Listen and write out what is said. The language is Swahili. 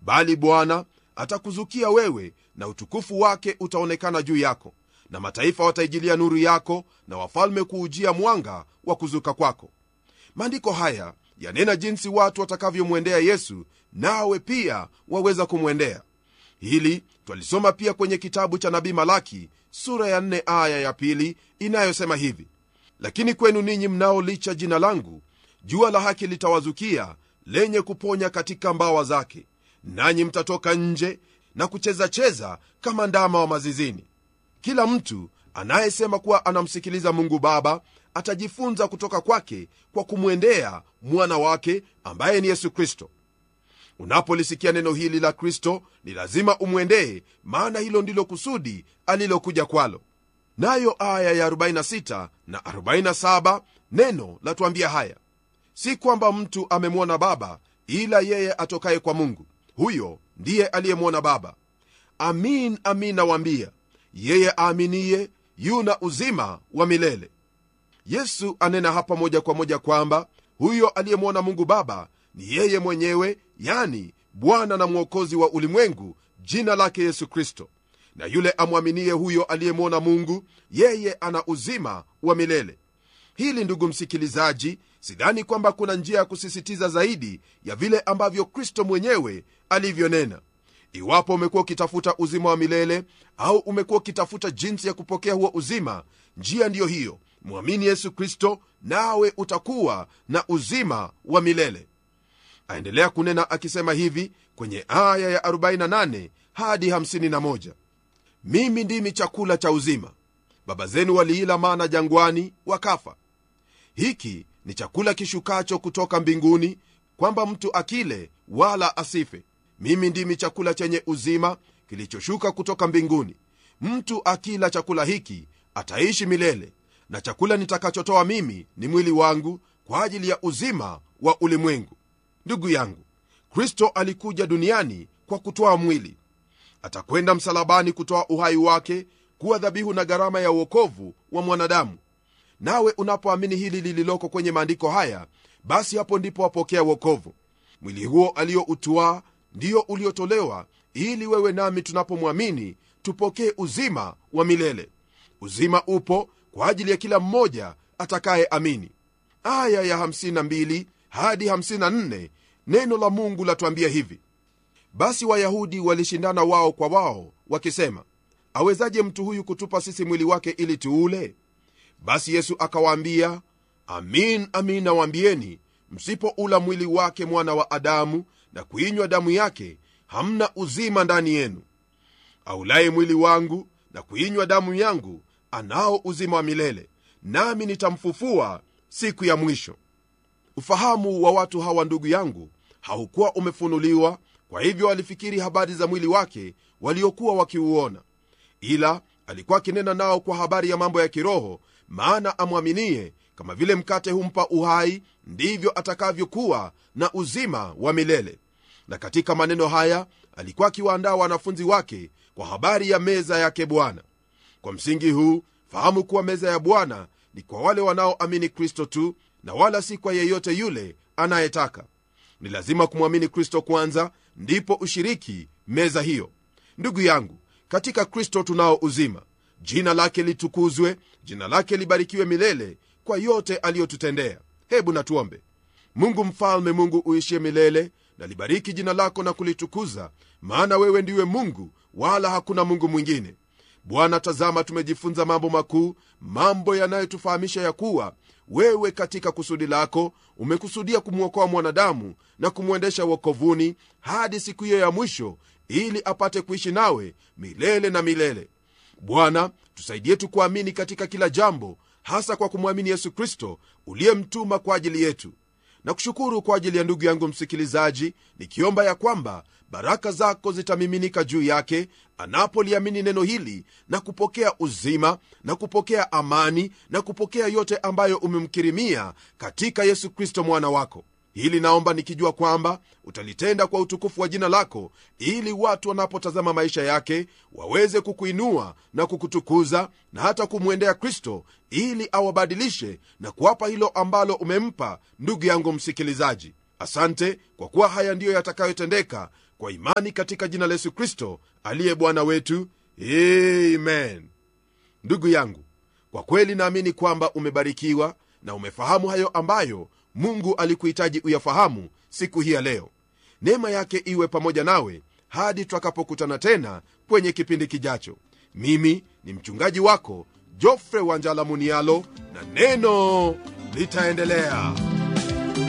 bali bwana atakuzukia wewe na utukufu wake utaonekana juu yako na mataifa wataijilia nuru yako na wafalme kuujia mwanga wa kuzuka kwako maandiko haya yanena jinsi watu watakavyomwendea yesu nawe pia waweza kumwendea hili twalisoma pia kwenye kitabu cha nabii malaki sura ya 4 aya ya pili inayosema hivi lakini kwenu ninyi mnaolicha jina langu jua la haki litawazukia lenye kuponya katika mbawa zake nanyi mtatoka nje na kuchezacheza kama ndama wa mazizini kila mtu anayesema kuwa anamsikiliza mungu baba atajifunza kutoka kwake kwa kumwendea mwana wake ambaye ni yesu kristo unapolisikia neno hili la kristo ni lazima umwendee maana hilo ndilo kusudi alilokuja kwalo nayo aya ya 46 na 47 neno latuambia haya si kwamba mtu amemwona baba ila yeye atokaye kwa mungu huyo ndiye aliyemwona baba amin amin nawaambia yeye aaminiye yuna uzima wa milele yesu anena hapa moja kwa moja kwamba huyo aliyemwona mungu baba ni yeye mwenyewe yani bwana na mwokozi wa ulimwengu jina lake yesu kristo na yule amwaminie huyo aliyemwona mungu yeye ana uzima wa milele hili ndugu msikilizaji sidhani kwamba kuna njia ya kusisitiza zaidi ya vile ambavyo kristo mwenyewe alivyonena iwapo umekuwa ukitafuta uzima wa milele au umekuwa ukitafuta jinsi ya kupokea huo uzima njia ndiyo hiyo mwamini yesu kristo nawe utakuwa na uzima wa milele aendelea kunena akisema hivi kwenye aya ya 48 hadi 51 mimi ndimi chakula cha uzima baba zenu waliila mana jangwani wakafa hiki ni chakula kishukacho kutoka mbinguni kwamba mtu akile wala asife mimi ndimi chakula chenye uzima kilichoshuka kutoka mbinguni mtu akila chakula hiki ataishi milele na chakula nitakachotoa mimi ni mwili wangu kwa ajili ya uzima wa ulimwengu ndugu yangu kristo alikuja duniani kwa kutoa mwili atakwenda msalabani kutoa uhai wake kuwa dhabihu na gharama ya uokovu wa mwanadamu nawe unapoamini hili lililoko kwenye maandiko haya basi hapo ndipo wapokea uokovu mwili huo aliyoutuaa ndiyo uliotolewa ili wewe nami tunapomwamini tupokee uzima wa milele uzima upo kwa ajili ya kila mmoja atakayeamini aya ya 52 hadi 54 neno la mungu latuambia hivi basi wayahudi walishindana wao kwa wao wakisema awezaje mtu huyu kutupa sisi mwili wake ili tuule basi yesu akawaambia amin amin nawaambieni msipoula mwili wake mwana wa adamu na kuinywa damu yake hamna uzima ndani yenu aulaye mwili wangu na kuinywa damu yangu anao uzima wa milele nami nitamfufua siku ya mwisho ufahamu wa watu hawa ndugu yangu haukuwa umefunuliwa kwa hivyo walifikiri habari za mwili wake waliokuwa wakiuona ila alikuwa akinena nao kwa habari ya mambo ya kiroho maana amwaminie kama vile mkate humpa uhai ndivyo atakavyokuwa na uzima wa milele na katika maneno haya alikuwa akiwaandaa wanafunzi wake kwa habari ya meza yake bwana kwa msingi huu fahamu kuwa meza ya bwana ni kwa wale wanaoamini kristo tu na wala si kwa yeyote yule anayetaka ni lazima kumwamini kristo kwanza ndipo ushiriki meza hiyo ndugu yangu katika kristo tunao uzima jina lake litukuzwe jina lake libarikiwe milele kwa yote aliyotutendea hebu natuombe mungu mfalme mungu uishie milele na libariki jina lako na kulitukuza maana wewe ndiwe mungu wala hakuna mungu mwingine bwana tazama tumejifunza mambo makuu mambo yanayotufahamisha ya kuwa wewe katika kusudi lako umekusudia kumwokoa mwanadamu na kumwendesha wokovuni hadi siku hiyo ya mwisho ili apate kuishi nawe milele na milele bwana tusaidie tukuamini katika kila jambo hasa kwa kumwamini yesu kristo uliyemtuma kwa ajili yetu na kushukuru kwa ajili ya ndugu yangu msikilizaji nikiomba ya kwamba baraka zako zitamiminika juu yake anapoliamini neno hili na kupokea uzima na kupokea amani na kupokea yote ambayo umemkirimia katika yesu kristo mwana wako hili naomba nikijua kwamba utalitenda kwa utukufu wa jina lako ili watu wanapotazama maisha yake waweze kukuinua na kukutukuza na hata kumwendea kristo ili awabadilishe na kuwapa hilo ambalo umempa ndugu yangu msikilizaji asante kwa kuwa haya ndiyo yatakayotendeka kwa imani katika jina la yesu kristo aliye bwana wetu amen ndugu yangu kwa kweli naamini kwamba umebarikiwa na umefahamu hayo ambayo mungu alikuhitaji uyafahamu siku hii ya leo neema yake iwe pamoja nawe hadi twakapokutana tena kwenye kipindi kijacho mimi ni mchungaji wako jofre wanjala munialo na neno litaendelea